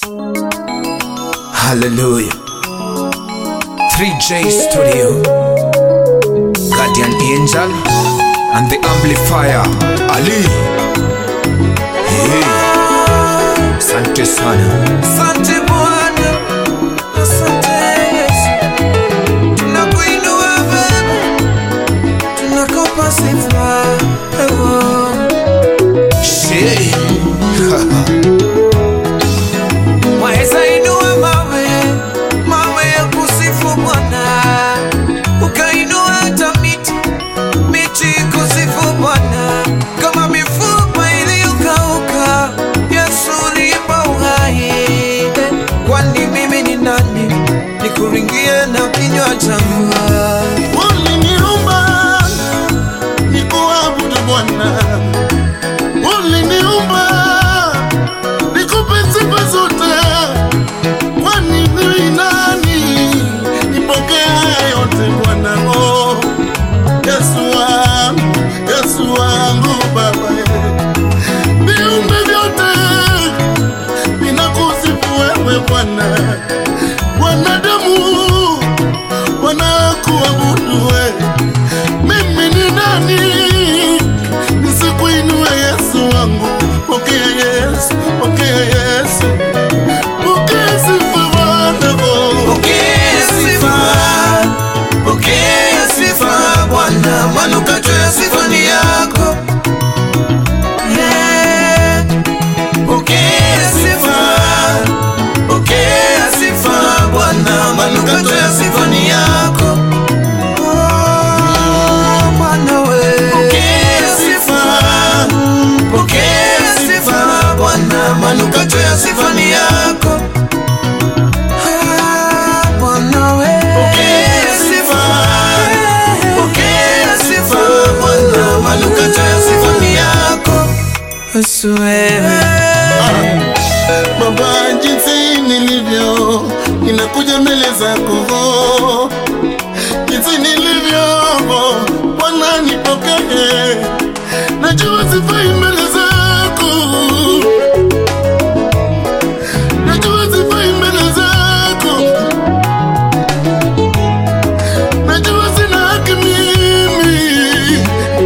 Hallelujah. 3J Studio. Guardian Angel and the Amplifier. Ali. Hey. Sante sana. Asante Bwana, asante Yesu, tunakuinua Baba, tunakupa sifa ewo. Shey. Waweza inua mawe, mawe ya kusifu Bwana, ukainua hata miti, miti kusifu Bwana, kama mifupa iliyokauka, Yesu uliipa uhai. Kwani mimi ni nani nikuringie na kinywa changu? Uliniumba nikuabudu Bwana, uliniumba nikupe sifa zote. Kwani mimi nani nipokee haya yote Bwana? Oh, Yesu wangu, Yesu wangu Baba, viumbe vyote vinakusifu wewe Bwana, wanadamu wanakuabudu we. Mimi ni nani nisikuinue Yesu wangu? Pokea Yesu, pokea Yesu, pokea sifa Bwana. oh. Pokea sifa, pokea sifa Bwana, manukato ya sifa ni yako. Yeah. Pokea sifa, pokea sifa Bwana, manukato ya sifa ni yako. Oh, Bwana we. Pokea sifa, pokea sifa Bwana, manukato ya sifa ni yako. Ah, Bwana we. Pokea sifa, pokea sifa Bwana, manukato ya sifa ni yako. Yesu wewe. Baba, jinsi nilivyo ninakuja mbele zako, jinsi nilivyo Bwana, nipokee. Najua sifai mbele zako, najua sifai mbele zako, najua sina haki mimi,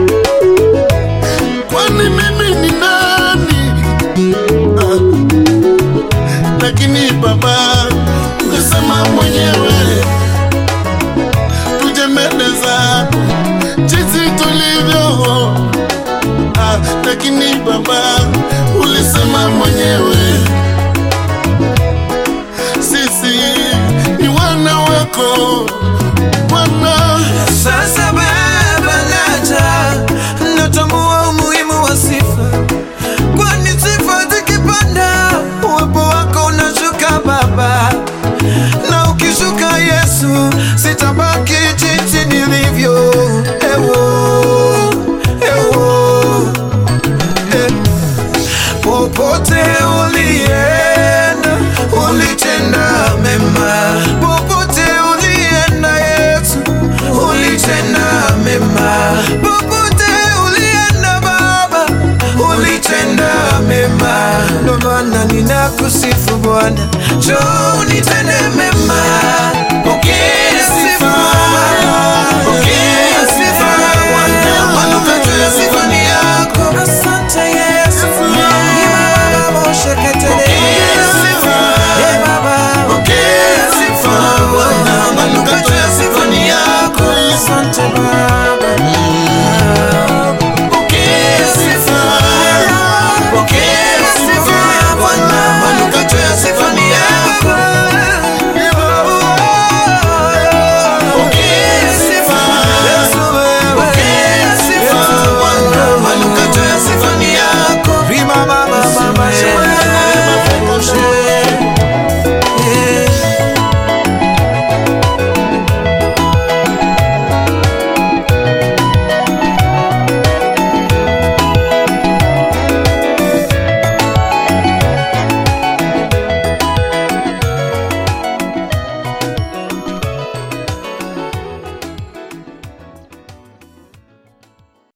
kwani mimi ni nani? Ah lakini Baba ungesema mwenyewe tuje mbele zako jinsi tulivyo. Ah, lakini Baba ulisema mwenyewe sisi ni wana wako Bwana. Sasa Baba, naja natambua umuhimu wa sifa, kwani sifa zikipanda uwepo wako unashuka Baba, na ukishuka Yesu sitabaki jinsi nilivyo. Ewo, ewo, eh. Popote ulienda ulitenda mema, popote ulienda Yesu ulitenda mema, popote ulienda Baba ulitenda mema. Ndo maana ninakusifu Bwana, njoo unitende mema,